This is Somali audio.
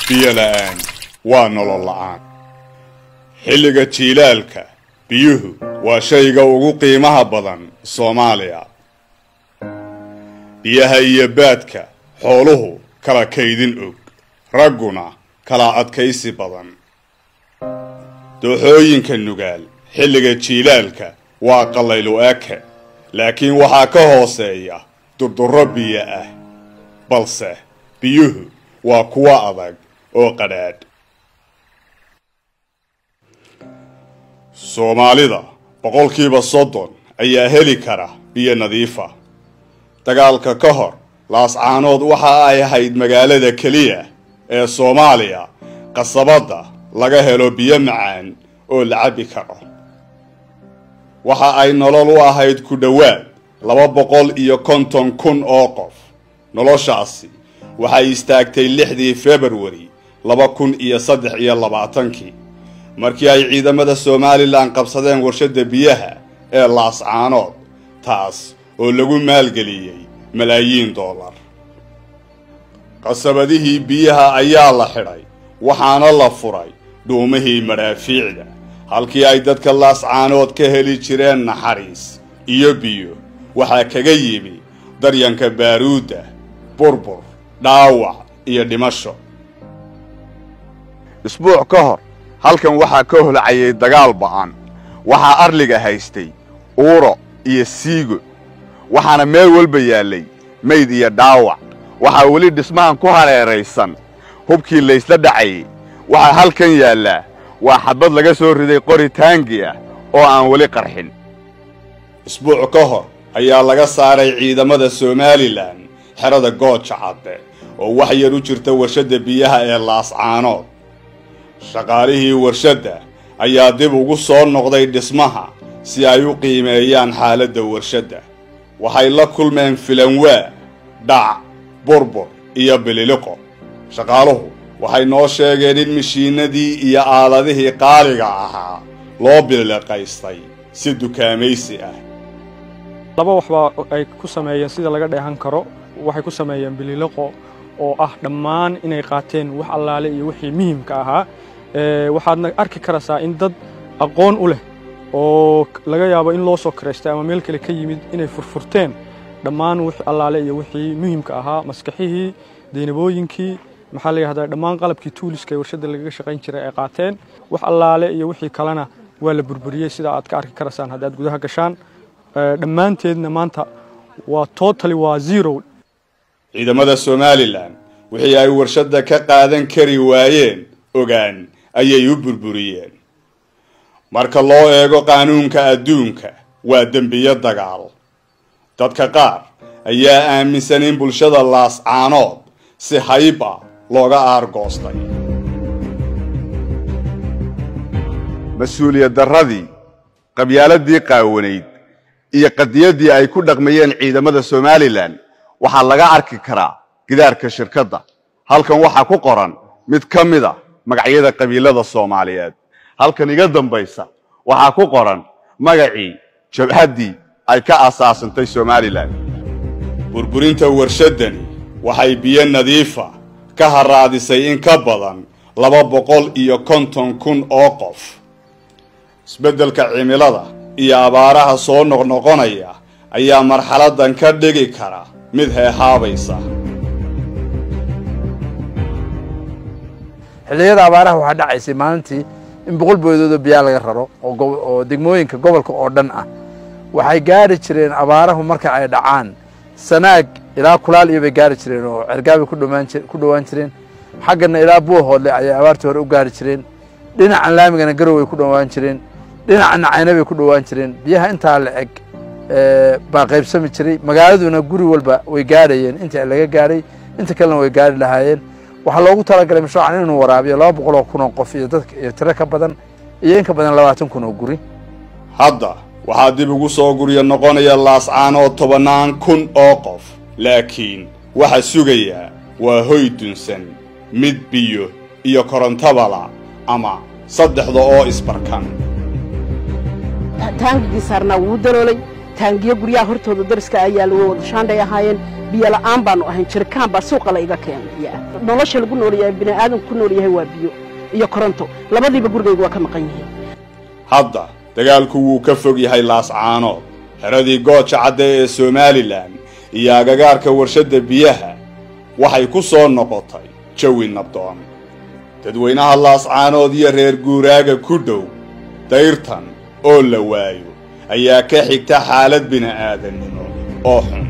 biyo la'aan waa nolol la'aan xilliga jiilaalka biyuhu waa shayga ugu qiimaha badan soomaaliya biyaha iyo baadka xooluhu kala kaydin og ragguna kala adkaysi badan dooxooyinka nugaal xilliga jiilaalka waa qallaylu eke laakiin waxaa ka hooseeya durdurro biyo ah balse biyuhu waa kuwo adag oo qadhaadh soomaalida boqolkiiba soddon ayaa heli kara biyo nadiifa dagaalka ka hor laascaanood waxa ay ahayd magaalada keliya ee soomaaliya qasabadda laga helo biyo macaan oo la cabbi karo waxa ay nolol u ahayd ku dhowaad laba boqol iyo konton kun oo qof noloshaasi waxay istaagtay lixdii februari laba kun iyo saddex iyo labaatankii markii ay ciidamada somalilan qabsadeen warshadda biyaha ee laascaanood taas oo lagu maalgeliyey malaayiin dollar qasabadihii biyaha ayaa la xidhay waxaana la furay dhuumihii madhaafiicda halkii ay dadka laascaanood ka heli jireen naxariis iyo biyo waxaa kaga yimi daryanka baaruudda burbur dhaawac iyo dhimasho isbuuc ka hor halkan waxaa ka holcayay dagaal ba'an waxaa arliga haystay uuro iyo siigo waxaana meel walba yaallay mayd iyo dhaawac waxaa weli dhismahan ku hareeraysan hubkii laysla dhacayay waxaa halkan yaallaa waa xadbad laga soo riday qori taangi ah oo aan weli qarxin isbuuc ka hor ayaa laga saaray ciidamada somalilan xerada gooja cadde oo wax yar u jirta warshadda biyaha ee laascaanood shaqaalihii warshadda ayaa dib ugu soo noqday dhismaha si ay u qiimeeyaan xaaladda warshadda waxay la kulmeen filanwaa dhac burbur iyo bililiqo shaqaaluhu waxay noo sheegeen in mashiinadii iyo aaladihii qaaliga ahaa loo bililiqaystay si dukaamaysi ah laba waxbaa ay ku sameeyeen sida laga dheehan karo waxay ku sameeyeen bililiqo oo ah dhammaan inay qaateen wax allaale iyo wixii muhiimka ahaa waxaadna arki karaysaa in dad aqoon u leh oo laga yaabo in loo soo karaystay ama meel kale ka yimid inay furfurteen dhammaan wix allaale iyo wixii muhiimka ahaa maskaxihii daynabooyinkii maxaa la yidhahdaa dhammaan qalabkii tuuliska ee warshadda lagaga shaqayn jiray ay qaateen wax allaale iyo wixii kalena waa la burburiyey sida aad ka arki karaysaan haddaad gudaha gashaan dhammaanteedna maanta waa totally waa zero ciidamada somalilan wixii ay warshadda ka qaadan kari waayeen ogaan ayay u burburiyeen marka loo eego qaanuunka adduunka waa dembiyo dagaal dadka qaar ayaa aaminsan in bulshada laascaanood si hayb ah looga aargoostay mas-uuliyad darradii qabyaaladii qaawanayd iyo qadiyaddii ay ku dhaqmayeen ciidamada somalilan waxaa laga arki karaa gidaarka shirkadda halkan waxaa ku qoran mid ka mid a magacyada qabiilada soomaaliyeed halkan iga dambaysa waxaa ku qoran magacii jabhaddii ay ka asaasantay somalilan burburinta warshaddani waxay biyo nadiifa ka haraadisay in ka badan laba boqol iyo konton kun oo qof isbeddelka cimilada iyo abaaraha soo noqnoqonaya ayaa marxaladdan ka dhigi kara mid heehaabaysa xilliyada abaaraha waxaa dhacaysay maalintii in boqol boodoodoo biyaa laga raro oo degmooyinka gobolka oo dhan ah waxay gaari jireen abaarahu marka ay dhacaan sanaag ilaa kulaal iyo bay gaari jireen oo cergaabay ku dhowaan jireen xaggana ilaa buuhoodle ayay abaartii hore u gaari jireen dhinacan laamigana garow ay ku dhowaan jireen dhinacana cayna bay ku dhowaan jireen biyaha intaa la eg baa qaybsami jiray magaaladuna guri walba way gaadhayeen inta laga gaadhay inta kalena way gaari lahaayeen waxaa loogu talagalay mashruucan inuu waraabiyo laba boqol oo kun oo qof iyo dadka iyo tiro ka badan iyo in ka badan labaatan kun oo guri hadda waxaa dib ugu soo guryo noqonaya laascaanood tobannaan kun oo qof laakiin waxa sugayaa waa hoy dunsan mid biyo iyo korontabala ama saddexda oo isbarkan taangigii saarnaa wuu daloolay taangiyo guryaha hortooda dariska ayaa lagu wada shaandhay ahaayeen biyo la'aan baanu ahayn jirikaan baa suuqa la iga keenaya nolosha lagu nool yahay bini aadamku ku nool yahay waa biyo iyo koronto labadiiba gurigayga waa ka maqan yihiin hadda dagaalku wuu ka fog yahay laascaanood xeradii gooja cadde ee somalilan iyo agagaarka warshadda biyaha waxay ku soo noqotay jawi nabdoon dadweynaha laascaanood iyo reer guuraaga ku dhow dayrtan oo la waayo ayaa ka xigta xaalad bini'aadannimo oo xun